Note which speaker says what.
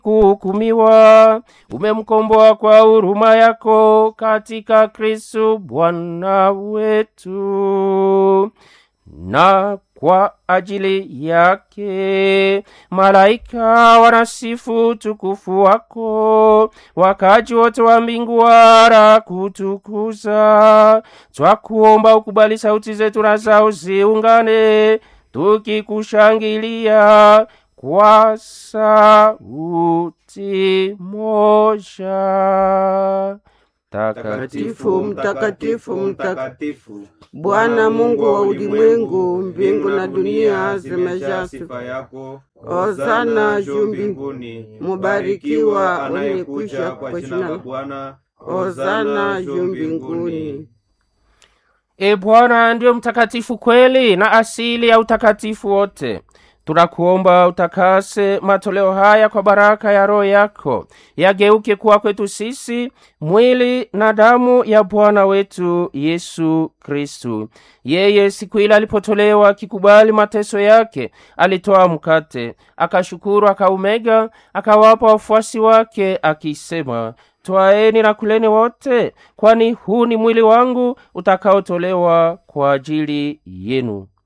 Speaker 1: kuhukumiwa umemkomboa kwa huruma yako katika kristu bwana wetu na kwa ajili yake malaika wanasifu tukufu wako wakaji wote wa mbingu wara kutukuza twakuomba ukubali sauti zetu na zao ziungane tukikushangilia kwa sauti moja
Speaker 2: Mtakatifu, mtakatifu, mtakatifu, Bwana Mungu wa ulimwengu, mbingu na dunia zimejaa sifa
Speaker 3: yako.
Speaker 2: Hosana juu mbinguni, mubarikiwa anayekuja kwa jina la
Speaker 3: Bwana.
Speaker 2: Hosana juu mbinguni.
Speaker 1: e bwana ndiyo mtakatifu kweli na asili ya utakatifu wote tunakuomba utakase matoleo haya kwa baraka ya roho yako yageuke kuwa kwetu sisi mwili na damu ya bwana wetu yesu kristu yeye siku ile alipotolewa akikubali mateso yake alitoa mkate akashukuru akaumega akawapa wafuasi wake akisema twaeni na kuleni wote kwani huu ni mwili wangu utakaotolewa kwa ajili yenu